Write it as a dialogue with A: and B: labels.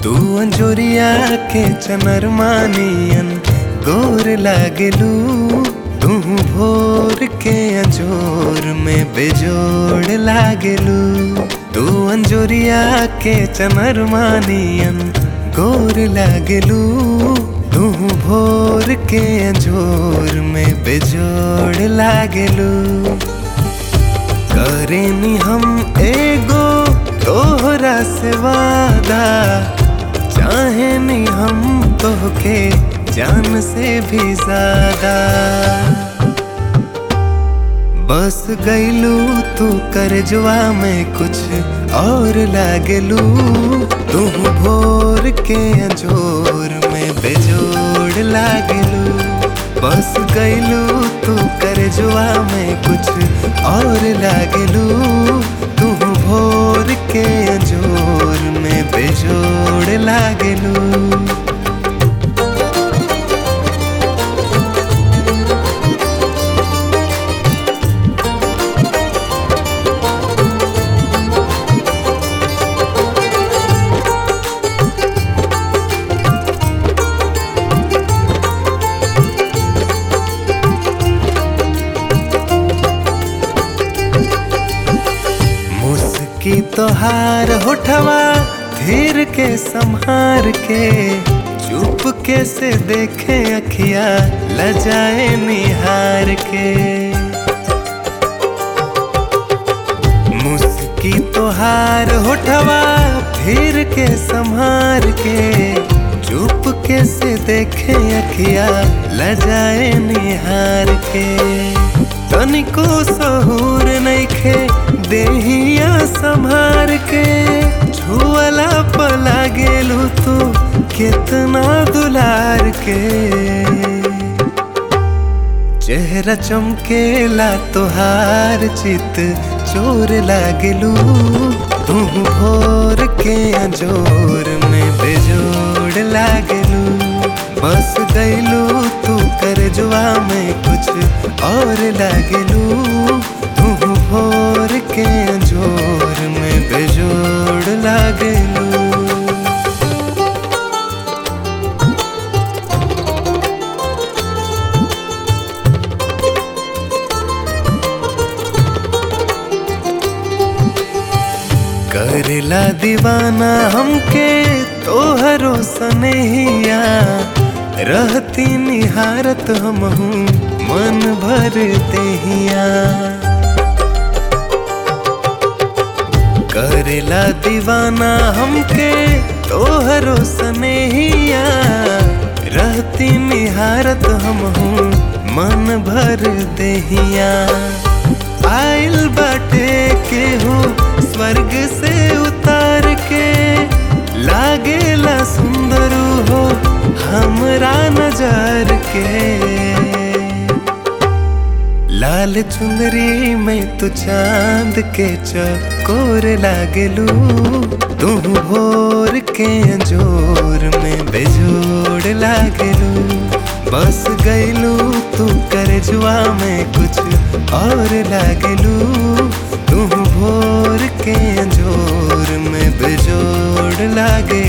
A: तू अंजोरिया के चनरमानियन गोर लागलू तू भोर के अंजोर में बेजोड़ लागलू तू अंजोरिया के चनरमानियन गोर लागलू तू भोर के अंजोर में बेजोड़ लागलू करेनी हम एगो तोहरा से वादा चाहे नी हम तोहके जान से भी ज्यादा बस गईलू तू करजवा में कुछ और लागलू तू भोर के अंजोर में बेजोड़ लागलू बस गईलू तू करजवा में कुछ और लागलू तू भोर के अंजोर में बेजोड़ लागलू मुस्की तोहार होठवा धीर के संहार के चुप के से देखे अखिया लजाए निहार के मुस्की तोहार होठवा धीर के संहार के चुप के से देखे अखिया लजाए निहार के तनिको सहूर नइखे देहिया संभार के छुअला पला गेलू तू कितना दुलार के चेहरा चमकेला तोहार चित चोर लागलू तू भोर के अंजोर में बेजोड़ लागलू बस गईलू तू करजवा में कुछ और लागलू तू भोर के अंजोर में बेजोड़ लागलू करेला दीवाना हमके तोहरो सनेहिया रहती निहारत हम हूँ मन भर देहिया करेला दीवाना हमके तोहरो सनेहिया रहती निहारत हम हूँ मन भर देहिया आइल बाटे केहू स्वर्ग से उतार के लागेला सुंदर हो हमरा नजर के लाल चुंदरी में तू चांद के चकोर लागलू तू भोर के अंजोर में बेजोड़ लागलू बस गईलू तू करजवा में कुछ और लागलू तू भोर के अंजोर में बेजोड़ लागे